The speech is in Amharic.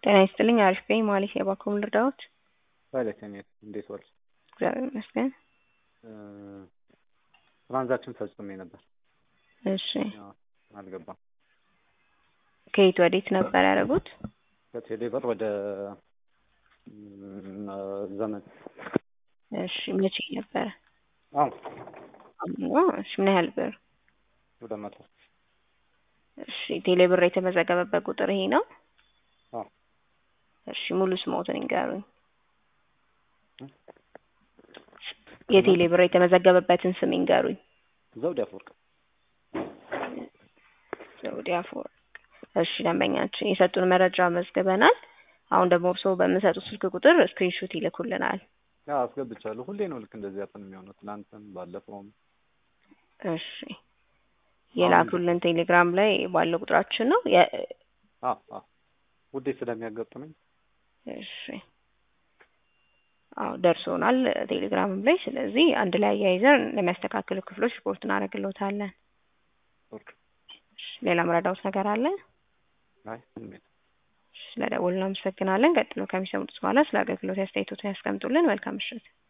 ጤና ይስጥልኝ አሪፍ ነኝ ማለት የባንኩን ልርዳዎት? ባለተኛ እንዴት ዋልሽ? እግዚአብሔር ይመስገን። ትራንዛክሽን ፈጽሜ ነበር። እሺ ያው አልገባም። ከየት ወዴት ነበር ያደረጉት? ከቴሌ ብር ወደ እም፣ ዘመን እሺ መቼ ነበረ? አሁን አሁን እሺ ምን ያህል ብር? ሁለት መቶ እሺ ቴሌ ብር የተመዘገበበት ቁጥር ይሄ ነው? አዎ እሺ ሙሉ ስሞትን ይንገሩኝ። የቴሌ ብር የተመዘገበበትን ስም ይንገሩኝ። ዘውድ አፈወርቅ ዘውዴ አፈወርቅ። እሺ ደንበኛችን የሰጡን መረጃ መዝግበናል። አሁን ደግሞ እርስዎ በምሰጡት ስልክ ቁጥር ስክሪንሾት ይልኩልናል። ያው አስገብቻለሁ። ሁሌ ነው ልክ እንደዚህ ያፈን የሚሆነው። ትናንትም ባለፈውም እሺ የላኩልን ቴሌግራም ላይ ባለው ቁጥራችን ነው። የ- አዎ አዎ ውዴ ስለሚያጋጥመኝ እሺ አዎ ደርሶናል ቴሌግራምም ላይ። ስለዚህ አንድ ላይ አያይዘን ለሚያስተካክሉ ክፍሎች ሪፖርት እናደርግልዎታለን። ኦኬ። እሺ ሌላ መረዳዎት ነገር አለ? አይ ምንም የለም። እሺ ስለደወሉ እናመሰግናለን። ቀጥሎ ከሚሰሙት በኋላ ስለ አገልግሎት አስተያየቶትን ያስቀምጡልን። መልካም ምሽት።